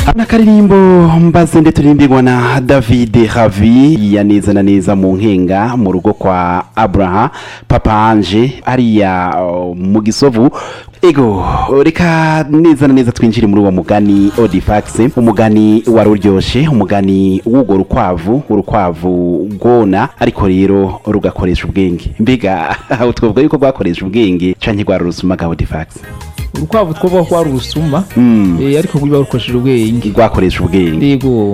ana karirimbo mbaze nde turimbirwa na david havi ya neza na neza mu nkenga mu rugo kwa abraham papa anje ariya uh, mu gisovu ego reka neza na neza twinjire muri uwo mugani odifax umugani wari uryoshe umugani w'urwo rukwavu urukwavu rwona ariko rero rugakoresha ubwenge mbega twavuga yuko rwakoresha ubwenge canke rwari urusuma odifax urukwavu twovuga ko ari urusuma Mm. eh, ariko rwiba rukoresheje ubwenge rwakoresha ubwenge yego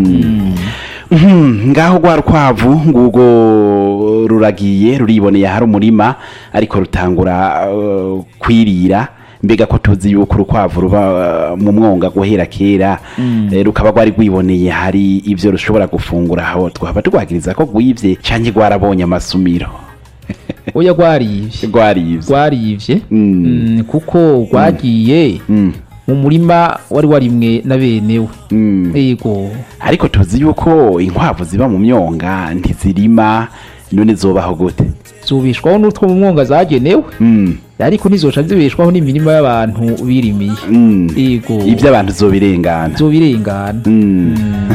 Mhm, ngaho rwa rukwavu ngubwo ruragiye ruriboneye ahari umurima ariko rutangura uh, kwirira mbega ko tuzi yuko urukwavu ruba uh, mu mwonga guhera kera eh, rukaba rwari rwiboneye hari ivyo rushobora gufungura aho twaba turwagiriza ko rwivye canke rwarabonye amasumiro oya rwarivye rwarivye rwarivye Mm. Mm, kuko rwagiye Mm, mu murima wari warimwe na benewe mm. yego ariko tuzi yuko inkwavu ziba mu myonga ntizirima none zobaho gute zubishwaho n'utwo mu mwonga zagenewe Mm, ariko ntizoca zibeshwaho n'imirima y'abantu birimiye mm. yego ibyo abantu zobirengana zobirengana Mm.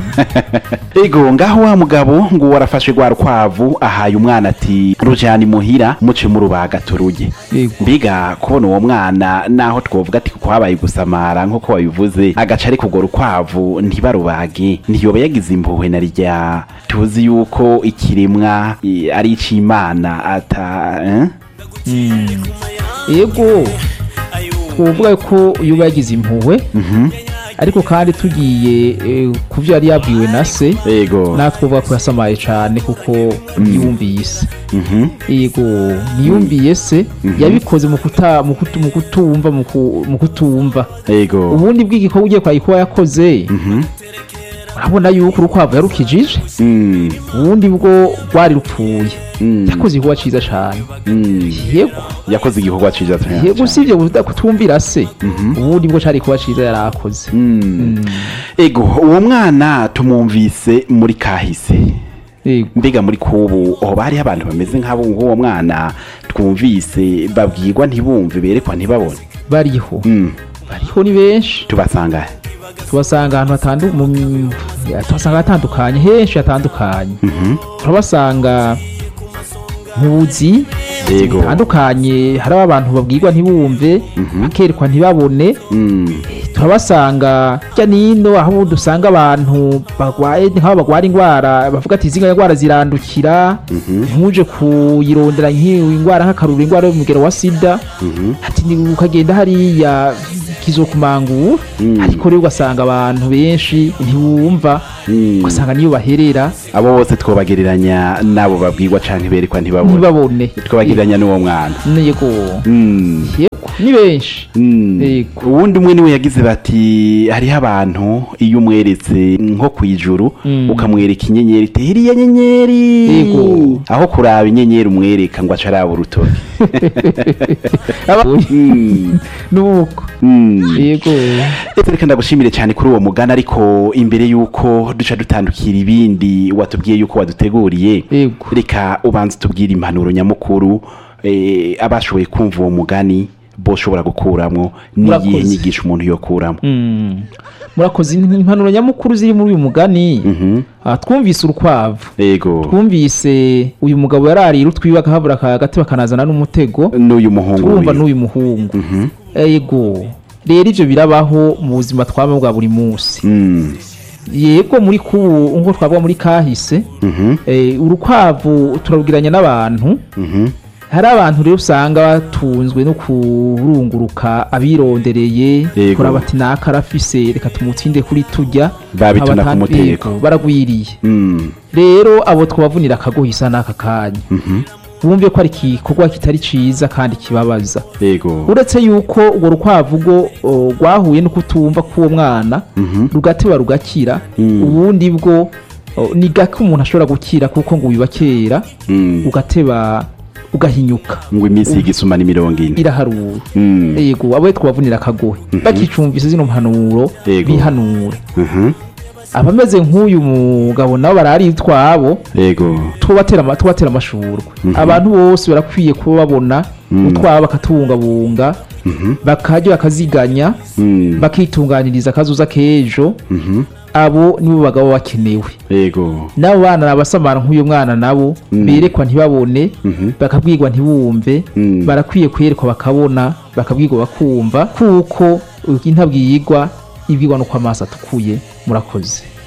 ego ngaho wa mugabo ngo warafashe rwa rukwavu ahaye umwana ati rujana imuhira muce mu rubaga turuye yego mbega kubona uwo mwana naho twovuga ati kuko habaye gusamara nk'uko wabivuze agaca ariko urwo rukwavu ntibarubage ntiyoba yagize impuhwe na rya tuzi yuko ikiremwa i- ari ic'imana ata eh? Mm. yego twovuga ko yuba yagize impuhwe Mhm. ariko kandi tugiye eh, ku byo yari yabwiwe na se ego natwe twovuga ko yasamaye cyane kuko yumvise Mhm. yego ntiyumviye se yabikoze mu kuta- mu kutu- mu kutumva mu ku- mu kutumva ego ubundi bw'igikorwa ugiye kwayikuba yakoze Mhm. urabona yuko urukwavu yarukijije Mm. ubundi bwo rwari rupfuye Mm. yakoze igikorwa cyiza cyane Mm. yego yakoze igikorwa ciza cyane. yego usibye kuta- kutumvira se ubundi bwo cyari kuba cyiza yari akoze Mm. ego uwo mwana tumwumvise muri kahise yego mbega muri kubu aho bariho abantu bameze nk'abo nk'uwo mwana twumvise babwirwa ntibumve berekwa ntibabone bariho Mm. bariho ni benshi tubasanga he? tubasanga ahantu hatandu mu- ya, tubasanga hatandukanye henshi hatandukanye Mhm. turabasanga mu buzi Yego. bitandukanye hari abantu babwirwa ntibumve bakerekwa ntibabone Mm. turabasanga hirya nino aho ubundi usanga abantu barwaye nk'aho barwara indwara bavuga ati izi ndwara zirandukira ntuje kuyirondera nk'iyo indwara nk'akaruru indwara y'umugero wa sida ati ni ukagenda hariya kizokumangura Mm. ariko rero ugasanga abantu benshi ntiwumva Mm. ugasanga niyo baherera abo bose twobagereranya n'abo babwirwa canke berekwa ntibabone ntibabone twobagereranya n'uwo mwana yego Mm. yego ni benshi Mm. Yego. uwundi umwe niwe yagize bati hariho abantu iyo umweretse nko ku ijuru Mm. ukamwereka inyenyeri iti iriya nyenyeri Yego. aho kuraba inyenyeri umwereka ngo ace araba urutoki Aba- Mm. nuko Mm. yego Ese reka ndagushimire cyane kuri uwo mugani ariko imbere y'uko duca dutandukira ibindi watubwiye y'uko waduteguriye yego reka ubanza utubwire impanuro nyamukuru eh, abashoboye kumva uwo mugani boshobora gukuramo n'iyihe Murakoze. nyigisho umuntu yokuramo Mm. murakoze impanuro nyamukuru ziri muri uyu mugani Mhm. Ah, twumvise urukwavu ego twumvise uyu mugabo yararira utwiwe akahabura hagati bakanazana n'umutego n'uyu muhungu turumva wiwe. n'uyu muhungu Mhm. yego rero ibyo birabaho mu buzima twaba bwa buri munsi Mm. yego muri kubu nk'uko twavuga muri kahise Mhm. eh, urukwavu turabwiranya n'abantu Mhm. hari abantu rero usanga batunzwe no kurunguruka abirondereye Yego. kuraba ati naka arafise reka tumutsinde kuri tujya Babituna Abatan- ku mutego. Yego, baragwiriye Mm. rero abo twabavunira akagohisa n'aka kanya Mhm. bumve ko ari igikorwa kitari ciza kandi kibabaza ego uretse yuko urwo rukwavu rwo o, rwahuye no kutumva k'uwo mwana Mhm. rugateba rugakira Mm. ubundi bwo o, ni gake umuntu ashobora gukira kuko ngo wiba kera Mm. ugateba ugahinyuka ngo iminsi y'igisuma ni mirongo ine iraharura Mm. yego abo twabavunira akagohe bakicumvise zino mpanuro Yego. bihanure Mhm. abameze nk'uyu mugabo nabo barari utwabo ego tubatera ama- tubatera amashurwe abantu bose barakwiye kuba babona utwabo bakatubungabunga bakajya bakaziganya Mm. bakitunganiriza akazuza k'ejo Mhm. abo nibo bagabo bakenewe yego n'abo bana abasamara nk'uyu mwana nabo berekwa ntibabone bakabwirwa ntibumve Mm. barakwiye kwerekwa bakabona bakabwirwa bakumva kuko intabwirwa ibwirwa nuko amaso atukuye murakoze